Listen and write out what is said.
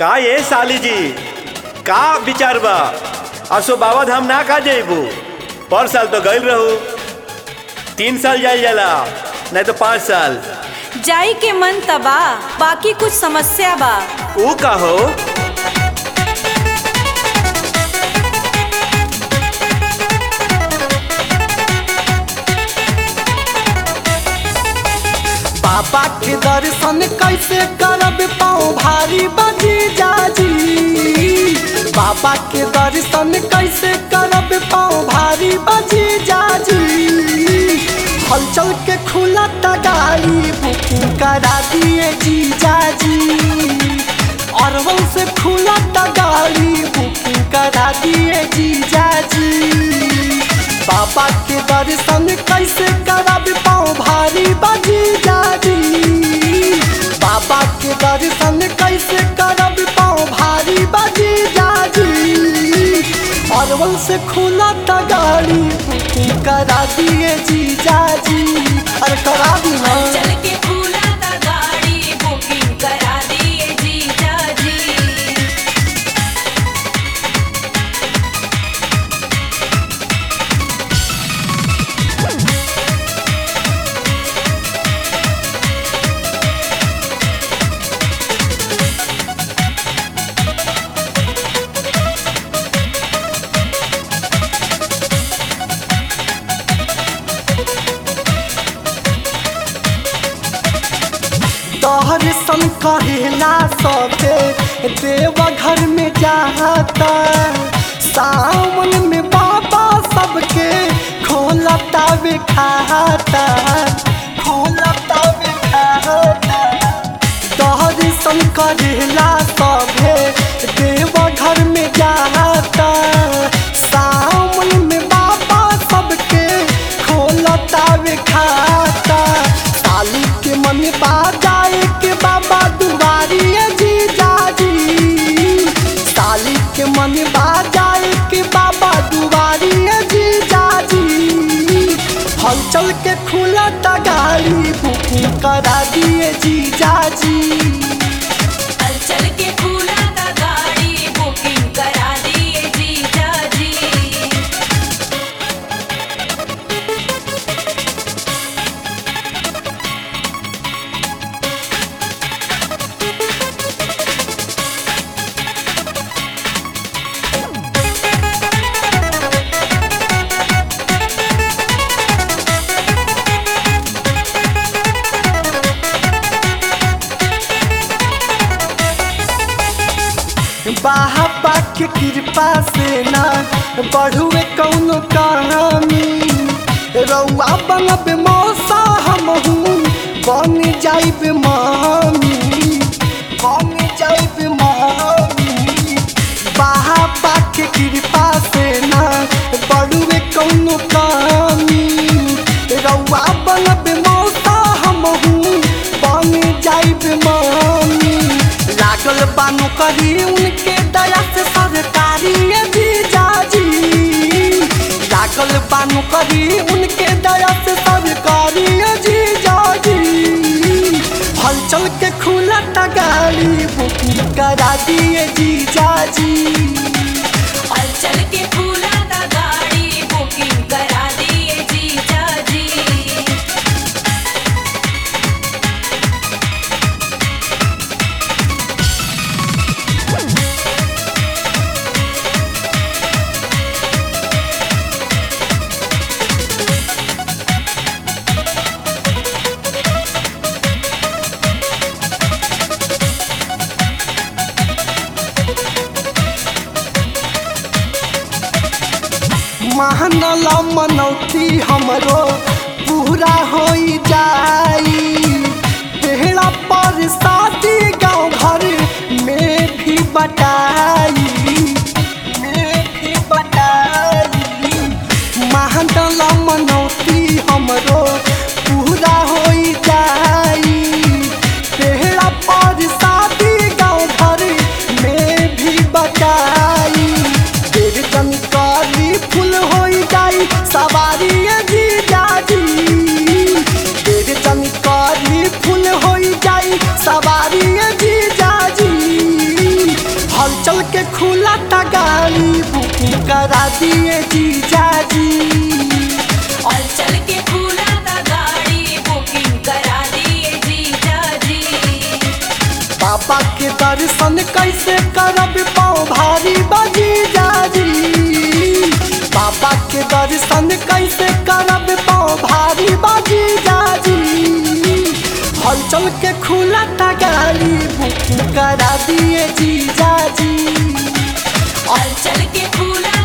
का ये साली जी का विचार बा असो बाबा धाम ना का जेबू पर साल तो गइल रहू तीन साल जाइल जाला नहीं तो पाँच साल जाई के मन तबा बाकी कुछ समस्या बा ऊ का हो बाबा के दर्शन कैसे करब पाँव भारी बजी जाजी बाबा के दर्शन कैसे करब पाँव भारी बजी जाजी हलचल के खुला गाड़ी बुकिंग करा दिए जी जाजी अरवल से खुला गाड़ी बुकिंग करा दिए जी जाजी बाबा के दर्शन कैसे करब पाँव भारी बजी जाजी बाबा के दर्शन कैसे करब पाँव भारी बजी जाजी अरवल से खुला गाड़ी बुकिंग करा दिए जी जाजी अरे करा दी ना चल के खुला ता गाड़ी बुकिंग करा दिए जीजा जी तोहर सन कहेला सबे देवघर में जाता सावन में बाबा सबके खोलता वे खाता खोलता वे खाता तोहर सन करेला सबे देवघर में जाता सावन में बाबा सबके खोलता वे खाता साली के मन बाजाए के बाबा दुआरी जी जाजी साली के मन बाजाए के बाबा दुआरी जी जाजी हलचल के खुला गाड़ी बुकिंग करा दिए जी जाजी चल के खुला ता गाड़ी बुकिंग करा दिए जीजा जी बाबा के कृपा से ना बढ़ुए कौनो कहानी रउआ बनब मौसा हमहू बन जाइब मामी बन जाइब मामी बाबा के कृपा से ना बढ़ुए कौनो कहानी रउआ बनब मौसा हमहू बन जाइब मामी लागल बानो करी उनके दया से सरकारी भी जाजी लागल बानो करी उनके दया से सरकारी जी जाजी हलचल के खुला गाड़ी बुकिंग करा दिए जी जाजी चल के खुला ता गाड़ी बुकिंग करा दिए जीजा जी महानला मनौती हमरो पूरा हो जाई तेहरा पर शादी गाँव घर में भी बटाई में भी बटाई महानला मनौती हमरो पूरा हो जाई तेहरा पर शादी गाँव घर में भी बटाई देर जनकारी फुल हो जाई सवारी जी जाजी देर जनकारी फुल हो जाई सवारी जी जाजी खुला था गाड़ी बुकिंग करा दिए जीजा जी और चल के खुला था गाड़ी बुकिंग करा दिए जीजा जी बाबा के दर्शन कैसे करब पाँव भारी बजी जाजी बाबा के दर्शन कैसे करब पाँव भारी बजी जाजी हलचल के खुला था गाड़ी बुकिंग करा दिए जी जाजी और चल के खुला